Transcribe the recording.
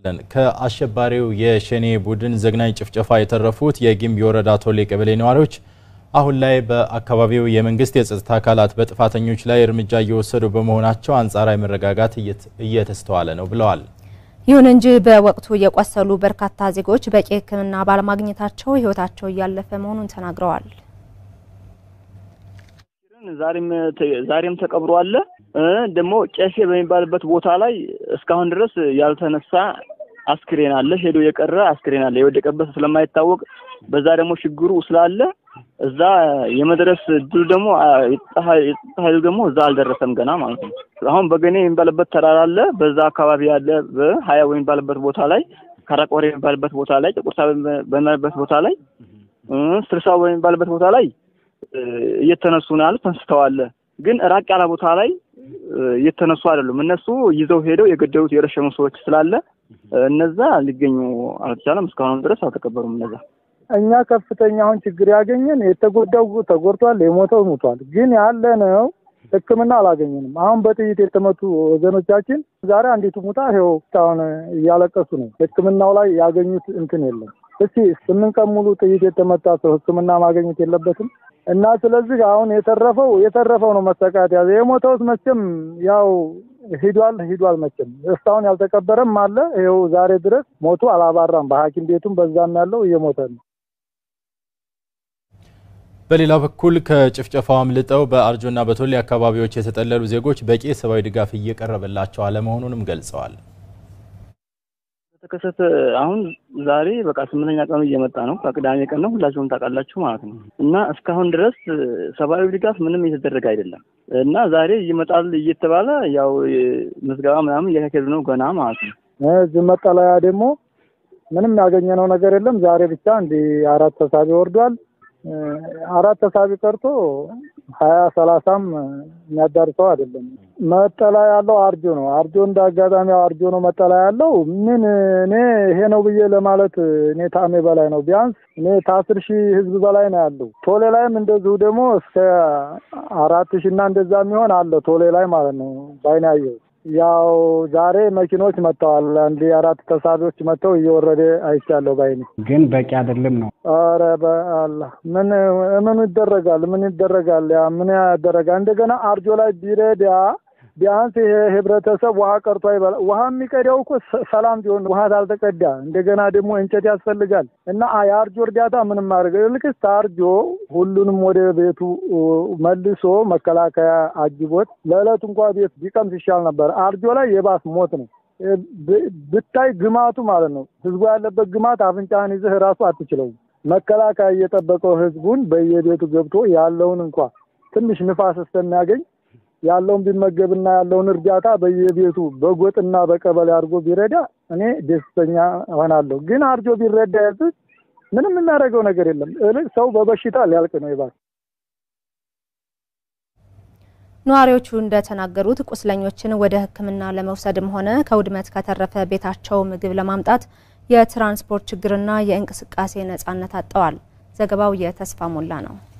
ከአሸባሪው የሸኔ ቡድን ዘግናኝ ጭፍጨፋ የተረፉት የጊምቢ ወረዳ ቶሌ ቀበሌ ነዋሪዎች አሁን ላይ በአካባቢው የመንግስት የጸጥታ አካላት በጥፋተኞች ላይ እርምጃ እየወሰዱ በመሆናቸው አንጻራዊ መረጋጋት እየተስተዋለ ነው ብለዋል። ይሁን እንጂ በወቅቱ የቆሰሉ በርካታ ዜጎች በቂ ሕክምና ባለማግኘታቸው ሕይወታቸው እያለፈ መሆኑን ተናግረዋል። ዛሬም ተቀብሮ አለ። ደግሞ ጨፌ በሚባልበት ቦታ ላይ እስካሁን ድረስ ያልተነሳ አስክሬን አለ። ሄዶ የቀረ አስክሬን አለ። የወደቀበት ስለማይታወቅ በዛ ደግሞ ችግሩ ስላለ እዛ የመድረስ እድሉ ደግሞ የጸጥታ ኃይሉ ደግሞ እዛ አልደረሰም ገና ማለት ነው። አሁን በገኔ የሚባልበት ተራራ አለ። በዛ አካባቢ ያለ በሀያ በሚባልበት ቦታ ላይ ካራቆሬ የሚባልበት ቦታ ላይ ጥቁርሳ በሚባልበት ቦታ ላይ ስልሳው በሚባልበት ቦታ ላይ እየተነሱ ነው ያሉት። ተንስተዋል። ግን ራቅ ያለ ቦታ ላይ እየተነሱ አይደሉም። እነሱ ይዘው ሄደው የገደሉት የረሸኑ ሰዎች ስላለ እነዛ ሊገኙ አልተቻለም። እስካሁንም ድረስ አልተቀበሩም። እነዛ እኛ ከፍተኛ አሁን ችግር ያገኘን የተጎዳው ተጎድቷል፣ የሞተው ሞቷል። ግን ያለ ነው ሕክምና አላገኘንም። አሁን በጥይት የተመቱ ወገኖቻችን ዛሬ አንዲቱ ሙታ ይኸው እስካሁን እያለቀሱ ነው። ሕክምናው ላይ ያገኙት እንትን የለም። እስቲ ስምንት ቀን ሙሉ ጥይት የተመታ ሰው ሕክምና ማግኘት የለበትም እና ስለዚህ አሁን የተረፈው የተረፈው ነው መሰቃት ያዘ። የሞተውስ መቼም ያው ሂዷል ሂዷል መቼም እስካሁን ያልተቀበረም አለ። ይኸው ዛሬ ድረስ ሞቱ አላባራም። በሐኪም ቤቱም በዛም ያለው እየሞተ ነው። በሌላ በኩል ከጭፍጨፋው አምልጠው በአርጆና በቶሌ አካባቢዎች የተጠለሉ ዜጎች በቂ ሰብአዊ ድጋፍ እየቀረበላቸው አለመሆኑንም ገልጸዋል። ተከሰተ አሁን ዛሬ በቃ ስምንተኛ ቀኑ እየመጣ ነው። ከቅዳሜ ቀን ነው ሁላችሁም ታውቃላችሁ ማለት ነው። እና እስካሁን ድረስ ሰብአዊ ድጋፍ ምንም እየተደረገ አይደለም። እና ዛሬ ይመጣል እየተባለ ያው ምዝገባ ምናምን እያካሄዱ ነው ገና ማለት ነው። እዚህ መጠለያ ደግሞ ምንም ያገኘነው ነገር የለም። ዛሬ ብቻ እንዲህ አራት ተሳቢ ወርዷል። አራት ተሳቢ ቀርቶ ሀያ ሰላሳም የሚያዳርሰው አይደለም። መጠለያ ያለው አርጆ ነው። አርጆ እንደ አጋጣሚ አርጆ ነው መጠለያ ያለው። ምን እኔ ይሄ ነው ብዬ ለማለት እኔ ታሜ በላይ ነው። ቢያንስ እኔ ከአስር ሺህ ህዝብ በላይ ነው ያለው። ቶሌ ላይም እንደዚሁ ደግሞ እስከ አራት ሺህ እና እንደዛ የሚሆን አለ ቶሌ ላይ ማለት ነው። ባይን ያየው ያው ዛሬ መኪኖች መጥተዋል። አንድ አራት ተሳቢዎች መጥተው እየወረደ አይቻለሁ ባይኔ። ግን በቂ አይደለም ነው። ኧረ በአላህ ምን ምን ይደረጋል? ምን ይደረጋል? ያ ምን ያደረጋል? እንደገና አርጆ ላይ ቢረዳ ቢያንስ ይሄ ህብረተሰብ ውሃ ቀርቶ አይበላ። ውሃ የሚቀዳው እኮ ሰላም ቢሆን ውሃ ታልተቀዳ እንደገና ደግሞ እንጨት ያስፈልጋል እና የአርጆ እርዳታ ምንም ማድረግ ልክስ አርጆ ሁሉንም ወደ ቤቱ መልሶ መከላከያ አጅቦት ለዕለቱ እንኳ ቤት ቢቀምስ ይሻል ነበር። አርጆ ላይ የባስ ሞት ነው ብታይ ግማቱ ማለት ነው። ህዝቡ ያለበት ግማት አፍንጫህን ይዘህ ራሱ አትችለውም። መከላከያ እየጠበቀው ህዝቡን በየቤቱ ገብቶ ያለውን እንኳ ትንሽ ንፋስ እስከሚያገኝ ያለውን ቢመገብና ያለውን እርዳታ በየቤቱ በጎጥና በቀበሌ አድርጎ ቢረዳ እኔ ደስተኛ እሆናለሁ። ግን አርጆ ቢረዳ ያዝ ምንም የሚያደርገው ነገር የለም። እልቅ ሰው በበሽታ ሊያልቅ ነው ይባል። ነዋሪዎቹ እንደተናገሩት ቁስለኞችን ወደ ሕክምና ለመውሰድም ሆነ ከውድመት ከተረፈ ቤታቸው ምግብ ለማምጣት የትራንስፖርት ችግርና የእንቅስቃሴ ነጻነት አጥተዋል። ዘገባው የተስፋ ሞላ ነው።